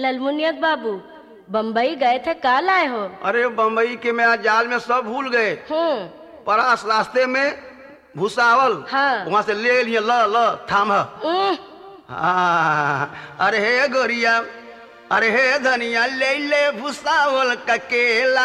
ललमुनियत बाबू बम्बई गए थे का लाए हो अरे बम्बई के मैं आज जाल में सब भूल गए हम्म परास रास्ते में भूसावल हाँ। वहां से ले लिए ल ल थाम उह, हाँ, अरे हे गोरिया अरे हे धनिया ले ले भूसावल का केला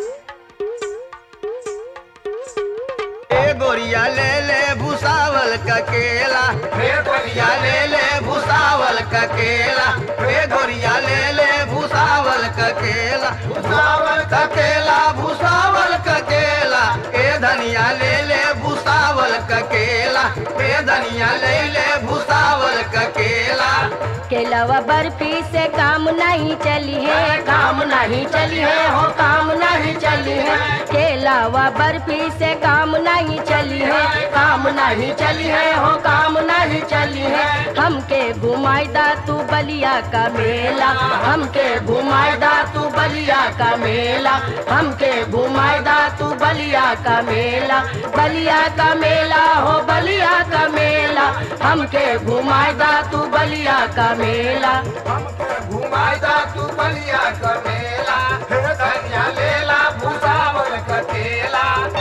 ए गोरिया ले ले भूसावल का केला हे गोरिया ले ले भूसावल का केला हे गोरिया ले ले भूसावल का केला भूसावल का केला भूसावल का केला ए धनिया ले ले भूसावल का केला ए धनिया ले ले भूसावल का केला केलावा बर्फी से काम नहीं चली है काम नहीं चली है हो काम नहीं चली है केलावा बर्फी से काम नहीं चली है काम नहीं चली है हो काम नहीं चली है हमके घुमाईदा तू बलिया का मेला हमके घुमाईदा तू बलिया का मेला हमके घुमाईदा तू बलिया का मेला बलिया का मेला हो बलिया का मेला हमके घुमाईदा तू बलिया का मेला घुमाइदा तू बलिया का मेला हे धनिया लेला भूसावल का केला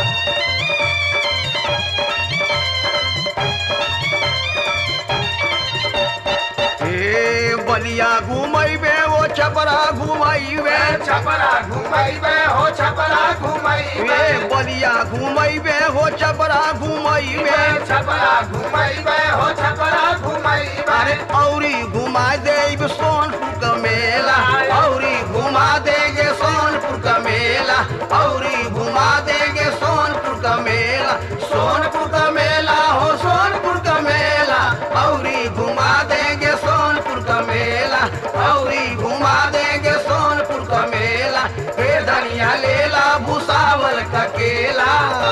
ए बलिया घुमैबे ओ छपरा घुमैबे छपरा घुमाइबे हो छपरा घुमाइबे ए बलिया घुमैबे हो छपरा घुमैबे छपरा घुमाइबे हो छपरा घुमाइबे अरे औरी घुमा देब सोनपुर का मेला औरी घुमा देगे सोनपुर का मेला औरी घुमा देगे सोनपुर का मेला सोनपुर का मेला हो सोनपुर का मेला औरी घुमा देगे सोनपुर का मेला औरी घुमा देगे सोनपुर का मेला हे धनिया लेला भूसावल का केला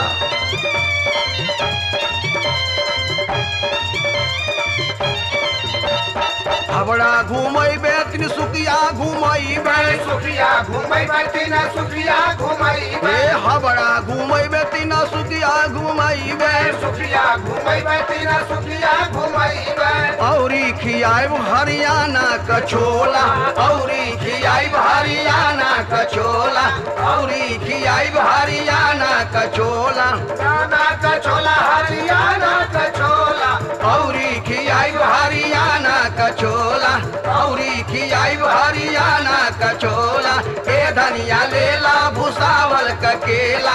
हबड़ा घुमैबे त्रिसुकिया घुमैबे सुखिया घुमाइबे तीन सुखिया घुमाइबे ए हबड़ा घुमैबे तीन सुकिया घुमैबे सुखिया घुमाइबे तीन सुखिया घुमाइबे औरी खियाब हरियाणा का छोला औरी खियाब हरियाणा का छोला औरी खियाब हरियाणा का छोला गाना का छोला हरियाणा का छोला औरी खियाब हरियाणा का छोला औरी खियाब हरियाणा का छोला ए धनिया लेला भूसावल का केला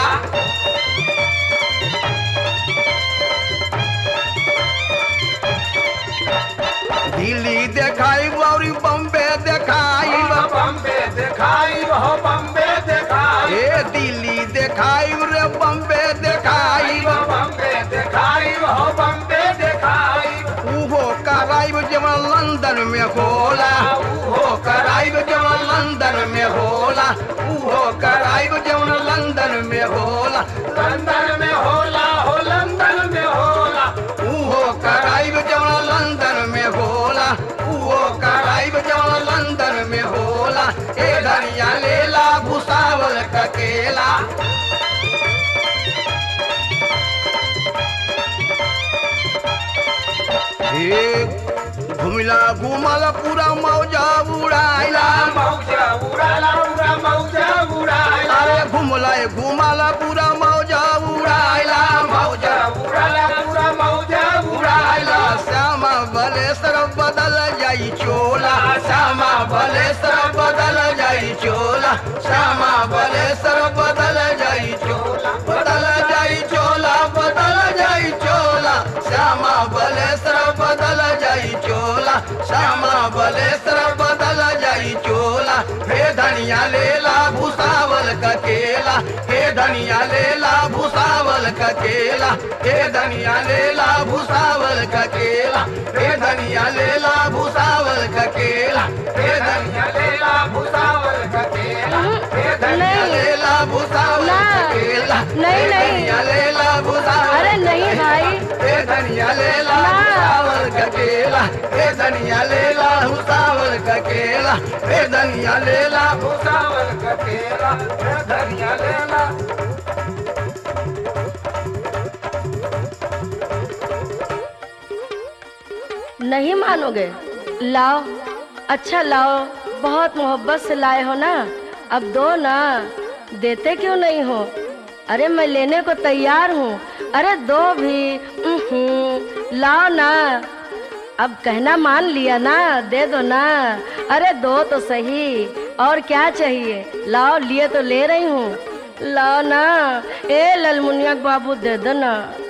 दिल्ली देखाई और बम्बे देखाई बम्बे दिखाई हो बम्बे दिखाई ए दिल्ली देखाई रे बम्बे देखाई बम्बे दिखाई हो बम्बे दिखाई उहो कराइब जवन लंदन में होला उहो कराइब जवन लंदन में होला उहो कराइब जवन लंदन में होला लंदन में होला हो लंदन में होला उहो कराइब जवन लंदन में होला उहो कराइब जवन लंदन में होला ए धनिया लेला भूसावल का केला हे घुमिला घुमला पूरा मौजा उड़ाइला मौजा उड़ाला उड़ा मौजा उड़ाला अरे घुमला घुमला पूरा मौजा उड़ाइला मौजा उड़ाला पूरा मौजा उड़ाइला उड़ाला श्यामा बलेसर बदल जाई चोला श्यामा बलेसर बदल जाई चोला श्यामा बलेसर बदल जाई चोला बदल जाई चोला बदल जाई चोला श्यामा बलेसर बदल जाई चोला श्यामा बलेसर बदल जाई चोला हे धनिया लेला भूसावल का केला हे धनिया लेला भूसावल का केला हे धनिया लेला भूसावल का केला हे धनिया लेला भूसावल का केला हे धनिया लेला भुसावल का केला हे धनिया नहीं। लेला भूसावल का ना। केला नहीं, हे नहीं। धनिया लेला भूसावल अरे नहीं भाई हे धनिया लेला ना। भूसावल का केला हे धनिया लेला भूसावल का केला हे धनिया लेला भुसावल का केला हे धनिया लेला नहीं मानोगे लाओ अच्छा लाओ बहुत मोहब्बत से लाए हो ना अब दो ना देते क्यों नहीं हो अरे मैं लेने को तैयार हूँ अरे दो भी उहुं, लाओ ना अब कहना मान लिया ना दे दो ना अरे दो तो सही और क्या चाहिए लाओ लिए तो ले रही हूँ लाओ ना ए ललमुनिया बाबू दे दो ना